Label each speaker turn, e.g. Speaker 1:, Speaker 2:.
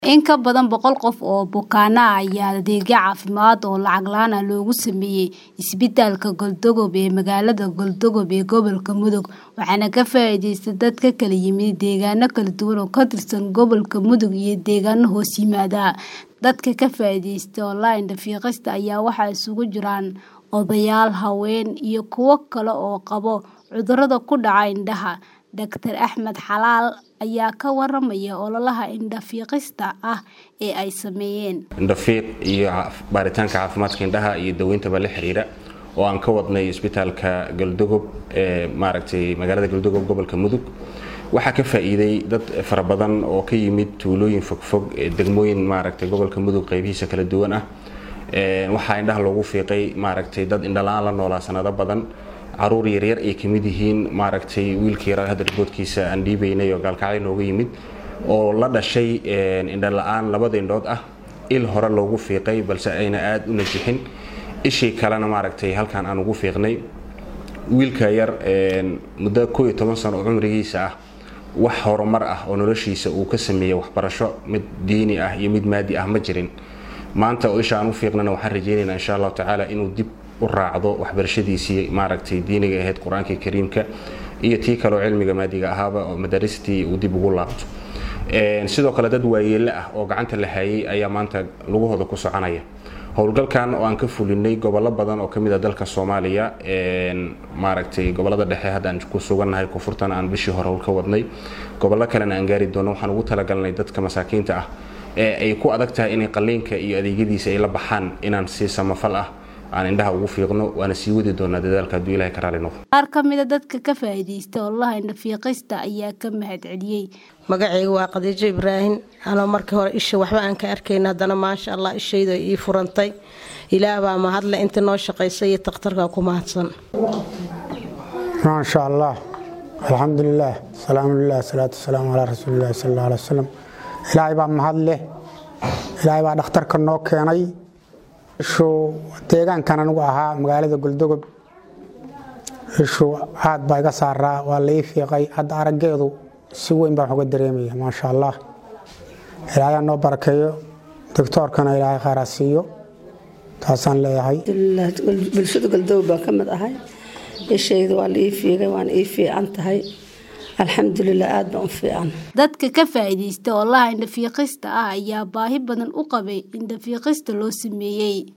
Speaker 1: In ka badan boqol qof oo bukaanno ah ayaa adeegyo caafimaad oo lacag la'aan ah loogu sameeyay isbitaalka Galdogob ee magaalada Galdogob ee gobolka Mudug waxaana ka faa'iidaystay dad ka kala yimid deegaano kala duwan oo ka tirsan gobolka Mudug iyo deegaano hoos yimaada. Dadka ka faa'iidaystay online dhaqiiqista ayaa waxaa isugu jira odayaal, haween, iyo kuwo kale oo qaba cudurrada ku dhaca indhaha. Dr. Axmed Xalaal ayaa ka waramaya ololaha indho-fiiqista ah ee ay sameeyeen.
Speaker 2: indho-fiiq iyo baaritaanka caafimaadka indhaha iyo daweynta la xiriira oo aan ka wadnay isbitaalka Galdogob ee maaragtay magaalada Galdogob gobolka Mudug waxaa ka faa'iiday dad fara badan oo ka yimid tuulooyin fogfog ee degmooyin maaragtay gobolka Mudug qaybihiisa kala duwan ah ee waxaa indhaha loogu fiiqay maaragtay dad indho la'aan la noolaa sanado badan caruur yaryar ay ka mid yihiin maaragtay wiilka yaraa hadda riboodkiisa aan dhiibaynay oo gaalkacay nooga yimid oo la dhashay indho la'aan labada indhood ah il hore loogu fiiqay balse ayna aad u najixin ishii kalena maaragtay halkan aan ugu fiiqnay wiilka yar muddo koo iyo toban sano oo cumrigiisa ah wax horumar ah oo noloshiisa uu ka sameeyey waxbarasho mid diini ah iyo mid maadi ah ma jirin maanta oo isha aan u fiiqnana waxaan rajaynaynaa insha allahu tacaala inuu dib u raacdo waxbarashadiisii maaragtay diiniga ahayd qur-aanka kariimka iyo tii kaleo cilmiga maadiga ahaaba oo madaristii uu dib ugu laabto sidoo kale dad waayeelle ah oo gacanta la hayay ayaa maanta lugahooda ku soconaya howlgalkan oo aan ka fulinay gobollo badan oo kamid a dalka soomaaliya maaragtay gobolada dhexe hadda aan ku sugannahay koonfurtana aan bishii hore howl ka wadnay gobollo kalena aan gaari doono waxaan ugu talagalnay dadka masaakiinta ah ee ay ku adag tahay inay qalliinka iyo adeegyadiisa ay la baxaan inaan si samafal ah aan indhaha ugu fiiqno waana sii wadi doonaa dadaalka hadduu ilahay ka raali noqdo
Speaker 1: qaar ka mid a dadka ka faa'iidaysta ololaha indho-fiiqista ayaa ka mahad celiyey
Speaker 3: magacayga waa khadiijo ibraahim anoo markii hore isha waxba aan ka arkayna haddana maasha allah ishayda ii furantay ilaah baa mahadle inta noo shaqaysay iyo takhtarka ku mahadsan
Speaker 4: maasha allah alxamdulilaah salaamulilah salaatu wasalaamu calaa rasuulilahi sal alla alay wasalam ilaahay baa mahad leh ilaahay baa dhakhtarka noo keenay ishu deegaankan anigu ahaa magaalada goldogob ishu aad baa iga saaraa waa la ii fiiqay hadda araggeedu si weyn baan uga dareemaya maasha allah ilaahay noo barakeeyo doctoorkana ilaahay khayraa siiyo taasaan leeyahay
Speaker 5: bulshada goldogob baan ka mid ahay ishayda waa la ii fiigay waana ii fiican tahay alxamdulilah aad baan u fiican
Speaker 1: dadka ka faa'iidaysta ololaha indho-fiiqista ah ayaa baahi badan u qabay indho-fiiqista loo sameeyey